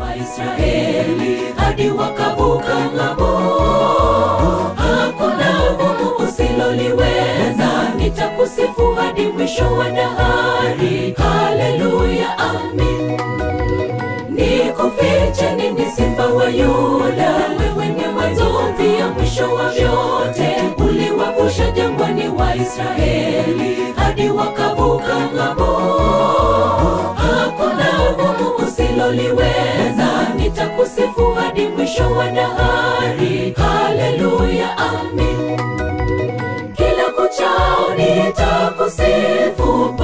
Waisraeli hadi wakavuka ng'ambo. Hakuna gumu usiloliweza, nitakusifu hadi mwisho wa dahari. Haleluya, amin. Nikufiche nini, simba wa Yuda? Wewe ni mwanzo pia mwisho wa vyote. Uliwavusha jangwani Waisraeli hadi wakavuka ng'ambo. Hakuna gumu usiloliweza, nitakusifu hadi mwisho wa dahari. Haleluya, amin. Kila kuchao nitakusifu